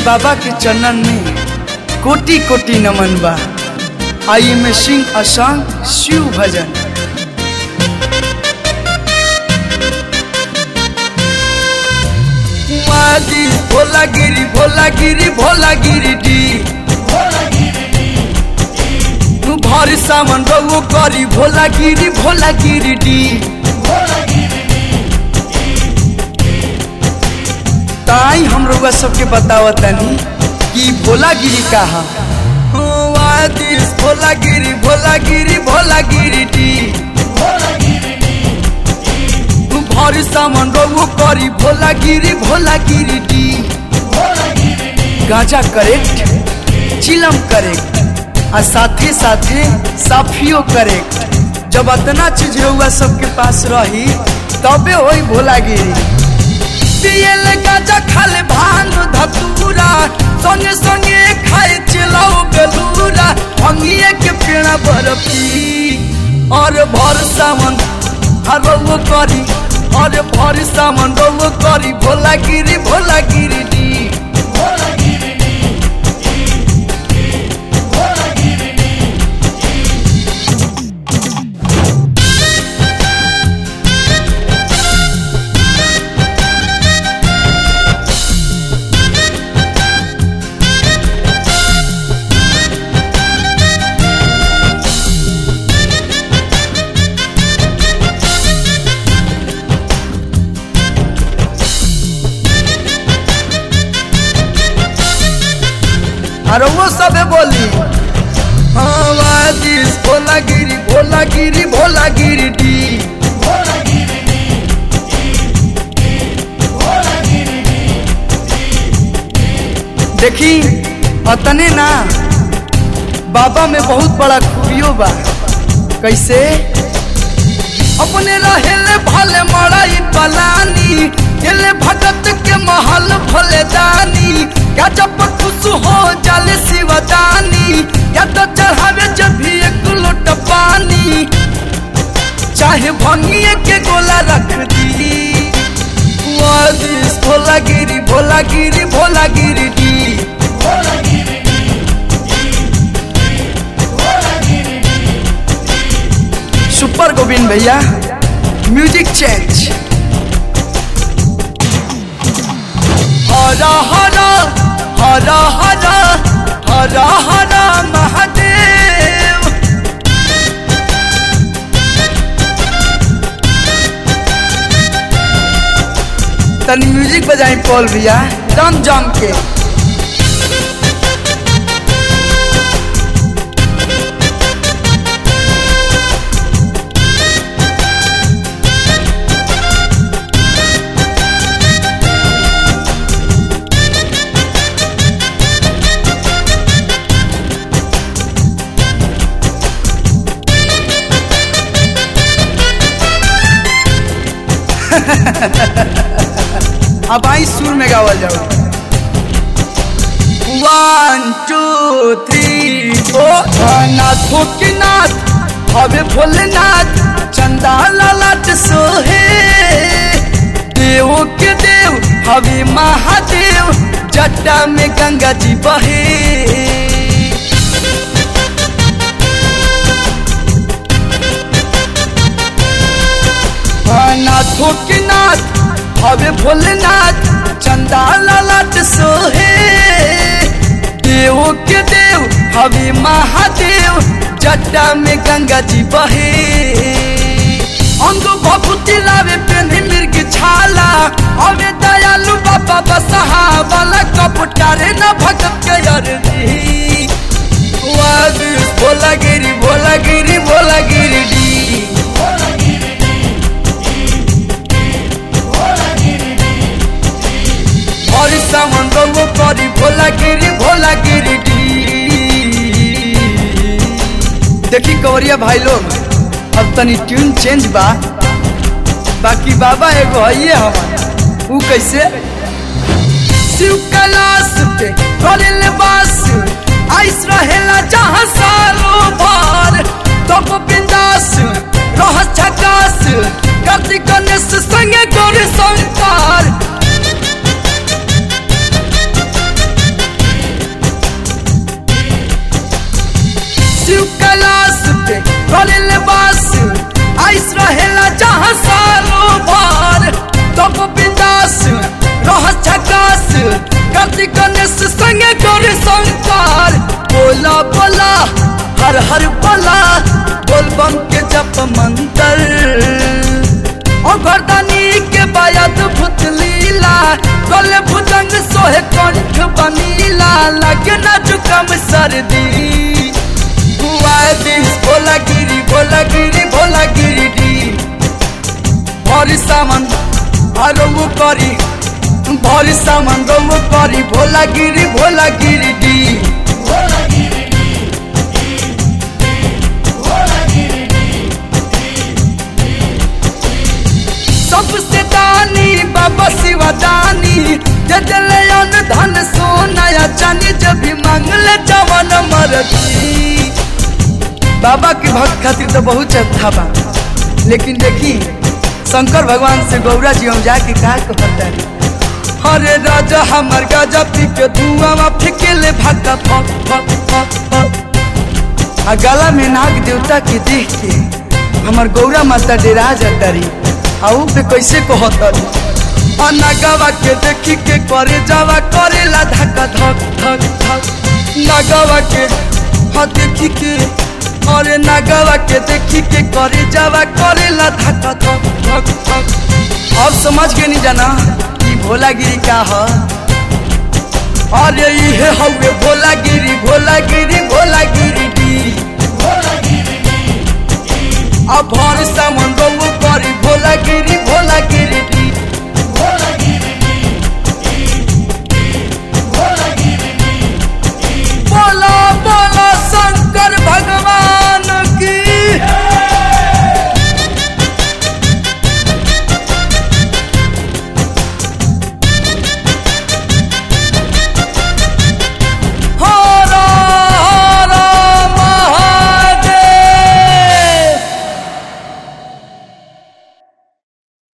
बाबा के चरणन में कोटि कोटि नमन बा आई में सिंह असंग शिव भजन मादी भोला गिरी भोला गिरी भोला गिरी डी तू भर सामान रहो करी भोला गिरी भोला गिरी डी ताई हम रउआ सबके बतावत तनी कि भोला गिरी कहा आदिस भोला गिरी भोला गिरी भोला गिरी डी तू भर सामान रहो करी भोला गिरी भोला गिरी डी गांजा करेक्ट चिलम करेक्ट आ साथे साथे साफियो करेक्ट जब अतना चीज रउआ सबके पास रही तबे होई भोला गिरी पियल गाजा खाले भांग धतूरा संगे संगे खाए चिलाओ बेलूरा अंगिए के पेड़ा बर्फी और भर सामान हरवो करी और भर सामान रवो करी भोला गिरी भोला गिरी दी और वो सब बोली आवादिस भोला गिरी भोला गिरी भोला गिरी डी देखी अतने ना बाबा में बहुत बड़ा खूबियो बा कैसे अपने रहेले भले मड़ाई पलानी गेले भगत के महल भले दानी या जब खुश हो जाले शिवदानी या तो चढ़ावे जब भी एक लोट पानी चाहे भंगिए के गोला रख दी वादिस भोला गिरी भोला गिरी भोला गिरी दी सुपर गोविंद भैया म्यूजिक चेंज हरा हरा हरा हरा हरा हरा महादेव तनी म्यूजिक बजाई पॉल भैया दम जम के अब आई सुर में गावल जाओ वन टू थ्री फोर नाथों के नाथ हवे भोलेनाथ चंदा लालाट सोहे देव के देव हवे महादेव जट्टा में गंगा जी बहे नाथों के नाथ हवे भोलेनाथ चंदा लालाट सोहे देव के देव हवे महादेव जट्टा में गंगा जी बहे अंग भभूति लावे पेन्ही मिर्ग छाला हवे दयालु बाबा बसहा वाला कपटारे न भगत के अरजी भोला गिरी भोला गिरी भोला गिरी डी और सामान रंगो करी भोला गिरी भोला गिरी डी देखी कवरिया भाई लोग अब तनी ट्यून चेंज बा बाकी बाबा एगो है हमार ऊ कैसे शिव कैलाश पे करेल बास आइस रहेला जहाँ सालो भर तब बिंदास रह झकास कार्तिक गणेश संगे गौरी शंकर के करेले बास आइस रहेला जहाँ सालो भर तब बिंदास रह झकास कार्तिक गणेश संगे गौरी शंकर बोला बोला हर हर बोला बोल बम के जप मंत्र ओ गर्दनी के बायत भूत लीला गले भुजंग सोहे कंठ बनीला लगे न जुकम सर्दी बुआए दिन भोला गिरी भोला गिरी भोला गिरी डी भरी सामान आरो करी भरी सामान रो करी भोला गिरी भोला गिरी डी सबसे दानी बाबा शिवा दानी दे दिले अन्न धन सोना या चांदी जब भी मांगले जवन मरती बाबा के भक्त खातिर तो बहुत अच्छा बा लेकिन देखी शंकर भगवान से गौरा जी हम जाके का कहता हरे राजा हमर गाजा पी के धुआं में फेंकेले भागा फक फक फक फक आ गला में नाग देवता के देख के हमर गौरा माता डेरा जातारी आ ऊ पे कैसे कहतरी आ नगवा के देखी के करे जावा करेला धक्का धक धक धक नगवा के हाँ देखी के अरे नगवा के देखी के करे जावा करेला धक्का धक धक धक अब समझ के नहीं जाना कि भोलागिरी का है अरे इहे हवे भोलागिरी भोलागिरी भोलागिरी डी अब भर सामान गौ करी भोलागिरी भोलागिरी डी